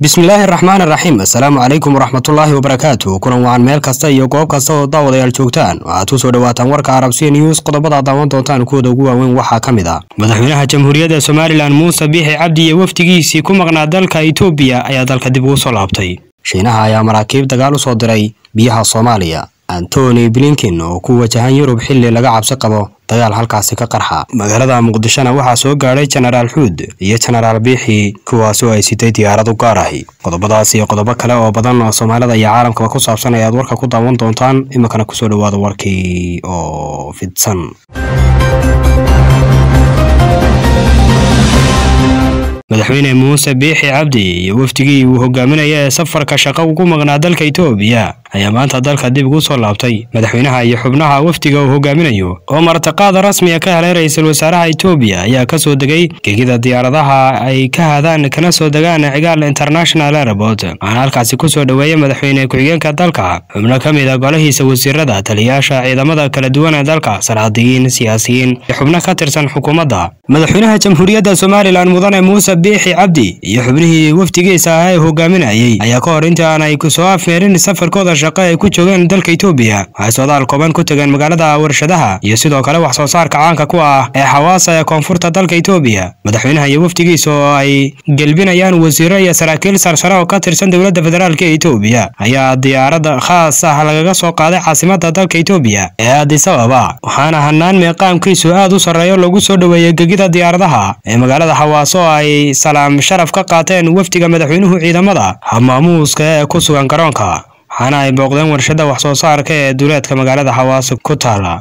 bismillaahi raxmaani raxiim assalaamu calaykum waraxmatullaahi wabarakaatu kulan wacan meel kasta iyo goob kasta oo daawadayaal joogtaan waxaad ku soo dhawaataan warka arabsiya news qodobada daawan doontaan kuwooda ugu waaweyn waxaa ka mid ah madaxweynaha jamhuuriyadda somalilan muuse biixi cabdi iyo wafdigiisii ku maqnaa dalka itoobiya ayaa dalka dib ugu soo laabtay shiinaha ayaa maraakiib dagaal u soo diray biyaha soomaaliya antony blinkin oo ku wajahan yurub xilli laga cabsi qabo dagaal halkaasi ka qarxa magaalada muqdishona waxaa soo gaadhay jenaraal xuud iyo jenaraal biixi kuwaas oo ay sitay diyaarad u gaar ahi qodobadaas iyo qodobo kale oo badan oo soomaalida iyo caalamkaba ku saabsan ayaad warka ku daawan doontaan iminkana kusoo dhawaada warkii oo fidsan madaxweyne muuse biixi cabdi iyo wafdigii uu hogaaminaya ee safarka shaqo ugu maqnaa dalka itoobiya ayaa maanta dalka dib ugu soo laabtay madaxweynaha iyo xubnaha wafdiga uu hogaaminayo oo martiqaada rasmiga ka helay ra-iisul wasaaraha itoobiya ayaa ka soo degay gegida diyaaradaha ay ka hadaan kana soo degaan cigaal international airport waxaana halkaasi kusoo dhoweeyay madaxweyne ku-xigeenka dalka xubno ka mid a golahiisa wasiirada taliyayaasha ciidamada kala duwan ee dalka sarcadiyiin siyaasiyiin iyo xubno ka tirsan xukuumadda madaxweynaha jamhuuriyadda somalilan mudane muuse biixi cabdi iyo xubnihii wafdigiisa ah ee hogaaminayay ayaa ka hor inta aanay kusoo afmeerin safarkooda shaqo ay ku joogeen dalka itoobiya waxay socdaal kooban ku tegeen magaalada warshadaha iyo sidoo kale wax soo saarka caanka ku ah ee xawaasa ee koonfurta dalka itoobiya madaxweynaha iyo wafdigiisa oo ay gelbinayaan wasiiro iyo saraakiil sarsare oo ka tirsan dowladda federaalk ee itoobiya ayaa diyaarad khaas ah lagaga soo qaaday caasimada dalka itoobiya ee addis ababa waxaana hanaan meeqaamkiisu aad u sarreeyo lagu soo dhoweeyey gegida diyaaradaha ee magaalada xawaaso oo ay salaam sharaf ka qaateen wafdiga madaxweynuhu ciidamada habmaamuuska ee ku sugan garoonka waxaana ay booqdeen warshada wax soo saarka ee duuleedka magaalada xawaaso ku taala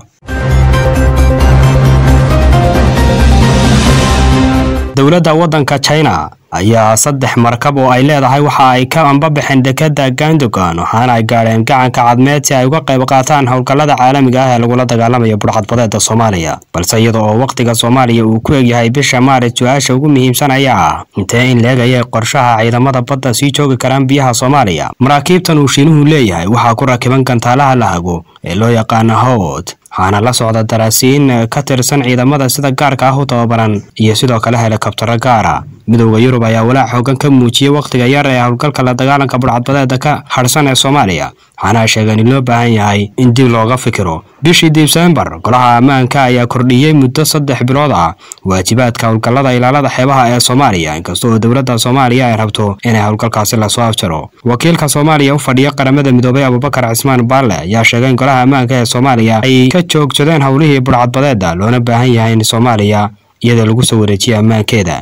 dowladda waddanka china ayaa saddex markab oo ay leedahay waxa ay ka ambabaxeen dekadda gandogan waxaana ay gaadheen gacanka cadmeed si ay uga qayb qaataan howlgallada caalamiga ah ee lagula dagaalamayo budhcadbadeeda soomaaliya balse iyada oo wakhtiga soomaaliya uu ku egyahay bisha maaris su-aasha ugu muhiimsan ayaa ah intee in leegayay qorshaha ciidamada badda sii joogi karaan biyaha soomaaliya maraakiibtan uu shiinuhu leeyahay waxaa ku rakiban gantaalaha la hago ee loo yaqaana howd waxaana la socda daraasiin ka tirsan ciidamada sida gaarka ah u tababaran iyo sidoo kale helikabtaro gaara midowda yurub ayaa walaac xoogan ka muujiyey wakhtiga yar ee howlgalka la dagaalanka budhcadbadeeda ka hadhsan ee soomaaliya waxaana ay sheegeen in loo baahan yahay in dib looga fikiro bishii disembar golaha ammaanka ayaa kordhiyey muddo saddex bilood ah waajibaadka howlgallada ilaalada xeebaha ee soomaaliya inkasta oo dowladda soomaaliya ay rabto inay howlgalkaasi lasoo afjaro wakiilka soomaaliya u fadhiya qaramada midoobay abubakar cismaan baalle ayaa sheegay in golaha ammaanka ee soomaaliya ay ka joogsadeen howlihii budhcadbadeeda loona baahan yahay in soomaaliya iyada lagu soo wareejiya ammaankeeda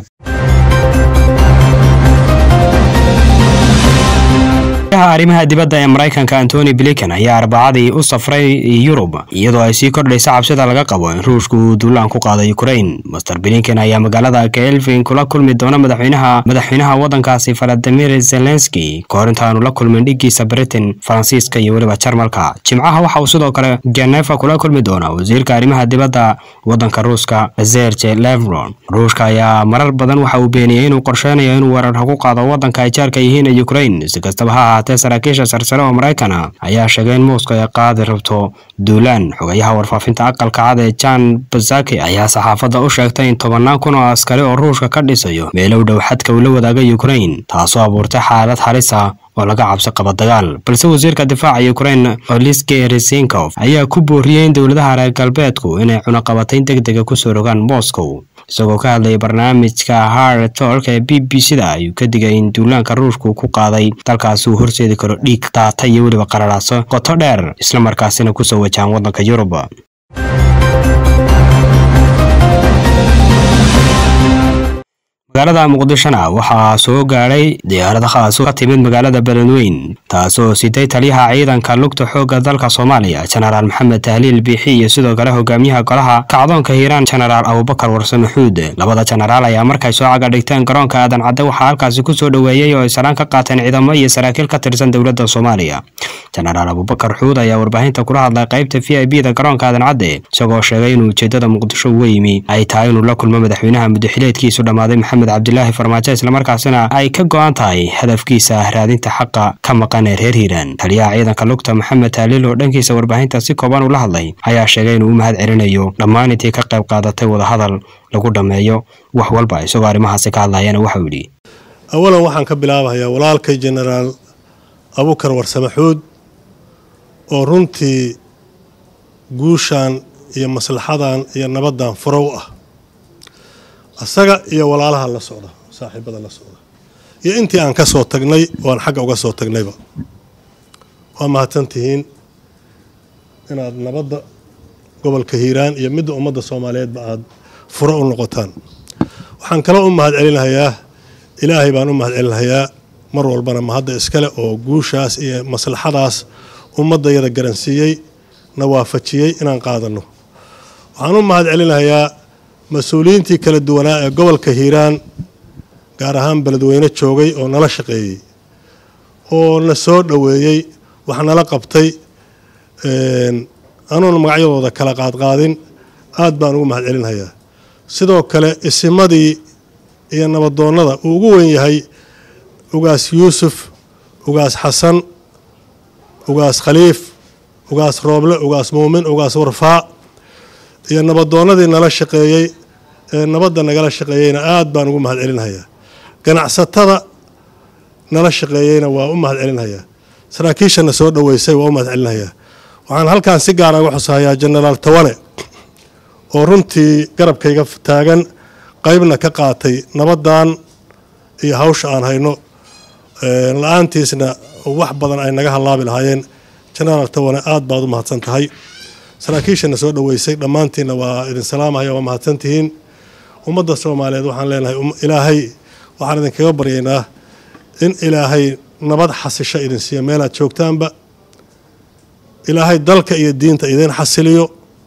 arrimaha dibadda ee maraykanka antony blinken ayaa arbacadii u safray yurub iyadoo ay sii kordhaysa cabsida laga qabo in ruushku uu duulaan ku qaado ukrain master blinken ayaa magaalada kelvin kula kulmi doona madaxweynaha madaxweynaha waddankaasi valadimir zelenski kahor intaanu la kulmin dhigiisa britain faransiiska iyo weliba jarmalka jimcaha waxa uu sidoo kale genefa kula kulmi doona wasiirka arrimaha dibadda waddanka ruuska serge levron ruushka ayaa marar badan waxa uu beeniyey inuu qorsheynayo inuu weerar ku qaado waddanka ay jaarka yihiin ee ukrain si kastaba ha ahaatee saraakiisha sarsare oo maraykana ayaa sheegay in moscow ay qaadi rabto duulaan xogayaha warfaafinta aqalka cad ee jan bazaki ayaa saxaafadda u sheegtay in tobannaan kun oo askari oo ruushka ka dhisayo meelow dhow xadka uu la wadaaga ukrain taasoo abuurtay xaalad halis ah oo laga cabsi qabo dagaal balse wasiirka difaaca ukrain oliske resinkof ayaa ku booriyey in dowladaha reer galbeedku inay cunaqabatayn deg dega kusoo rogaan moscow isagoo ka hadlayay barnaamijka hard tolk ee b b c da ayuu ka digay in duulaanka ruushku ku qaaday dalkaasi uu horseedi karo dhiig daata iyo weliba qararaaso qoto dheer islamarkaasina kusoo wajahan waddanka yurub magaalada muqdishona waxaa soo gaadhay diyaarada khaaso ka timid magaalada beledweyn taasoo sitay taliyaha ciidanka lugta xoogga dalka soomaaliya jenaraal maxamed tahliil biixi iyo sidoo kale hogaamiyaha golaha kacdoonka hiiraan jenaraal abubakar warsame xuud labada jenaraal ayaa markay soo caga dhigteen garoonka aadan cadde waxaa halkaasi ku soo dhoweeyey oo ay salaan ka qaateen ciidamo iyo saraakiil ka tirsan dowladda soomaaliya jenaraal abubakar xuud ayaa warbaahinta kula hadlay qaybta v i b da garoonka aadan cadde isagoo sheegay in ujeedada muqdisho uga yimi ay tahay inuu la kulmo madaxweynaha muddaxileedkiisu dhammaaday maxamed cabdilaahi farmaajo islamarkaasina ay ka go-an tahay hadafkiisa raadinta xaqa ka maqan ee reer hiiraan taliyaha ciidanka lugta maxamed taaliil oo dhankiisa warbaahinta si kooban ula hadlay ayaa sheegay inuu u mahad celinayo dhammaan intii ka qayb qaadatay wadahadal lagu dhammeeyo wax walba isagoo arrimahaasi ka hadlayana waxau yidhi awalan waxaan ka bilaabayaa walaalkay jenaraal abukar warsame xuud oo runtii guushan iyo maslaxadan iyo nabaddan furo u ah asaga iyo walaalaha la socda saaxiibada la socda iyo intii aan ka soo tagnay oo aan xagga uga soo tagnayba waa mahadsantihiin inaad nabadda gobolka hiiraan iyo midda ummadda soomaaliyeedba aada furo u noqotaan waxaan kala u mahad celinahayaa ilaahay baan u mahad celinahayaa mar walbana mahadda iskale oo guushaas iyo maslaxadaas ummaddayada garansiiyey na waafajiyey inaan qaadanno waxaan u mahad celinahayaa mas-uuliyiintii kala duwanaa ee gobolka hiiraan gaar ahaan beledweyne joogay oo nala shaqeeyey oo na soo dhoweeyey wax nala qabtay anuuna magacyadooda kala qaadqaadin aad baan ugu mahad celinhayaa sidoo kale isimadii iyo nabadoonnada uu ugu weyn yahay ugaas yuusuf ugaas xasan ugaas khaliif ugaas rooble ugaas muumin ugaas warfaa iyo nabadoonnadii nala shaqeeyey ee nabadda nagala shaqeeyeyna aad baan ugu mahad celinhayaa ganacsatada nala shaqeeyeyna waa u mahad celinhayaa saraakiishana soo dhoweysay waa u mahad celinhayaa waxaan halkaan si gaara uga xusahayaa jenaraal tawane oo runtii garabkayga taagan qaybna ka qaatay nabaddan iyo hawsha aan hayno la-aantiisna wax badan ay naga hallaabi lahaayeen jenaraal tawane aad baad u mahadsan tahay saraakiishana soo dhoweysay dhammaantiinna waa idin salaamahaya waa mahadsantihiin ummadda soomaaliyeed waxaan leenahay ilaahay waxaan idinkaga baryaynaa in ilaahay nabad xasisho idin siiyo meelaad joogtaanba ilaahay dalka iyo diinta idiin xasiliyo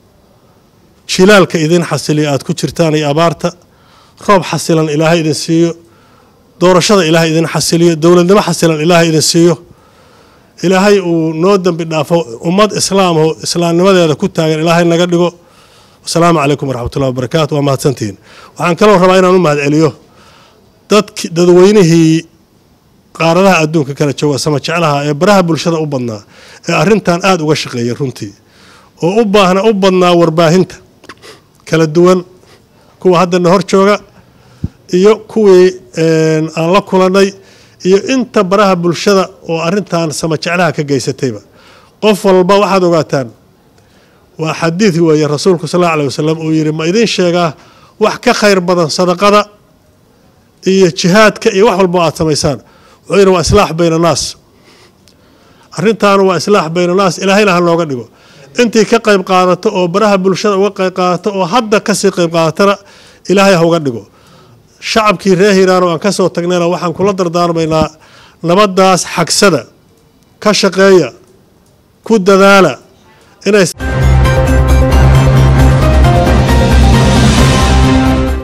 jilaalka idiin xasiliyo aad ku jirtaan iyo abaarta roob xasilan ilaahay idin siiyo doorashada ilaahay idin xasiliyo dowladnimo xasilan ilaahay idin siiyo ilaahay uu noo dembi dhaafo ummad islaamho islaamnimadeeda ku taagan ilaahay naga dhigo wasalaamu calaykum waraxmatullahi wabarakaatu waa mahadsantihiin waxaan kaloo rabaa inaan u mahad celiyo dadki dadweynihii qaaradaha adduunka kala jooga sama jeclaha ee baraha bulshada u badnaa ee arrintan aada uga shaqeeyay runtii oo u baahna u badnaa warbaahinta kala duwan kuwa haddana hor jooga iyo kuwii aan la kulannay iyo inta baraha bulshada oo arrintan sama jeclaha ka geysatayba qof walba waxaad ogaataan waa xadiid weeye rasuulku sal alla alay wasalam uu yidhi ma idiin sheegaa wax ka khayr badan sadaqada iyo jihaadka iyo wax walba aad samaysaan wuxuu yidhi waa islaax bayna annaas arrintaanu waa islaax bayna annaas ilaahayna ha nooga dhigo intii ka qayb qaadato oo baraha bulshada uga qayb qaadato oo hadda kasii qayb qaadatana ilaahay ha uga dhigo shacabkii reer hiiraan oo aan ka soo tagnayna waxaan kula dardaarmaynaa nabaddaas xagsada ka shaqeeya ku dadaala inay